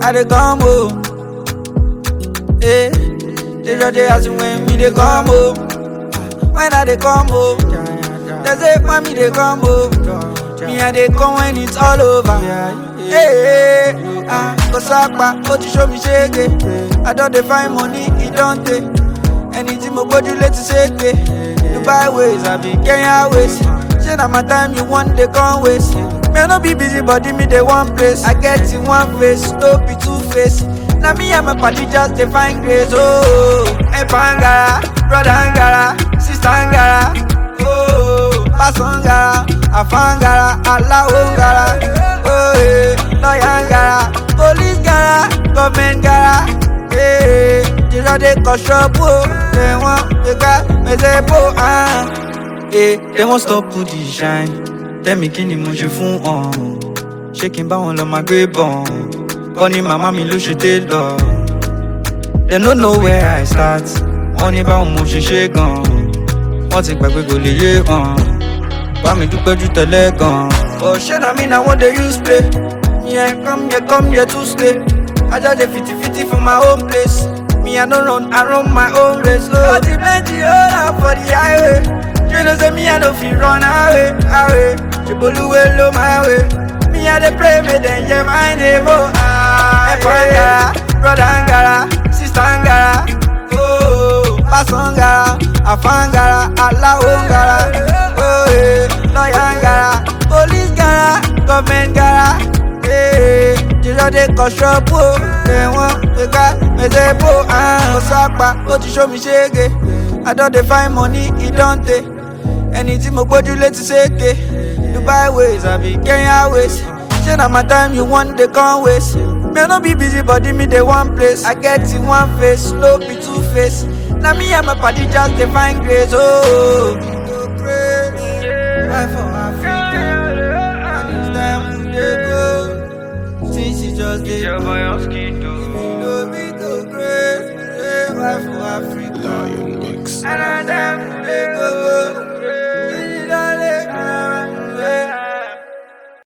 I dey come home. Eh, they just dey ask me when me dey come home. When I dey come home, they say when me dey come home. Me I dey come when it's all over. Hey, ah, go sapa, ó ti show me shege. I don dey find money, e don tey. Ẹni tí mo gbójú létí ṣègbè. Dubai ways, àbí Kenya ways. Ṣé na my time you wan dey come waste? Me I no be busy body, me dey one place. I get in one face, no be two face. Na me and my party just dey find grace. Oh, Ẹ̀fà ń gara, brother ń gara, sister ń gara. Oh, pásọ̀ ń gara, àfà ń gara, aláwo ń gara. Oh, eh, lọ́yà ń gara, police gara, government gara. Eh, jìnnà dey kọ̀ ṣọ́ọ̀bù o, ẹ̀wọ̀n gbẹ̀gà mẹ̀sẹ̀ bò. Eh, they won't stop to the shine. Tell me kí ni mo ṣe fún ọ̀hún. Ṣé kí n bá wọn lọ máa gbé bọ̀n? Kọ́ ni màmá mi ló ṣe dé lọ. They no know where I start. Wọ́n ní báwọn mo ṣe ṣe gan. Wọ́n ti gbàgbé kò lè yé hàn. Bá mi dúpẹ́ jù tẹ́lẹ̀ gan. Ọ̀ṣẹ́ na mi na wọ́n dey use play. Yẹn come here come here to stay. I just dey fiti fiti for my own place. Me I no run, I run my own race. Oh, I plenty hold up for the highway. You know say me I no fit run away, away. Jiboluwe lo my way. Me I dey pray make dem hear my name. Oh, ah, Ẹ̀fọ́ ń gara, brother ń gara, sister ń gara. Oh, pásọ̀ ń gara, àfà ń gara, aláwo ń gara. Oh, eh, lọ́yà ń gara, police gara, government gara. Eh, jìnnà dey kọ̀ ṣọ́ọ̀bù o. Ẹ̀wọ̀n gbẹ̀gà mẹ̀sẹ̀ bò. Ó sápa, ó ti show mi ṣége. I don dey find money, e don tey. Ẹni tí mo gbójú létí ṣèké. Dubai ways, àbí Kenya ways. Ṣé na my time you wan dey come waste? Me I no be busy body, me dey one place. I get in one face, no be two face. Na me and my party just dey find grace. Oh, go pray. Why for Africa? And it's time we dey go. Since you just dey go. No be to pray. Why for Africa? Lion Mix. And I them they go.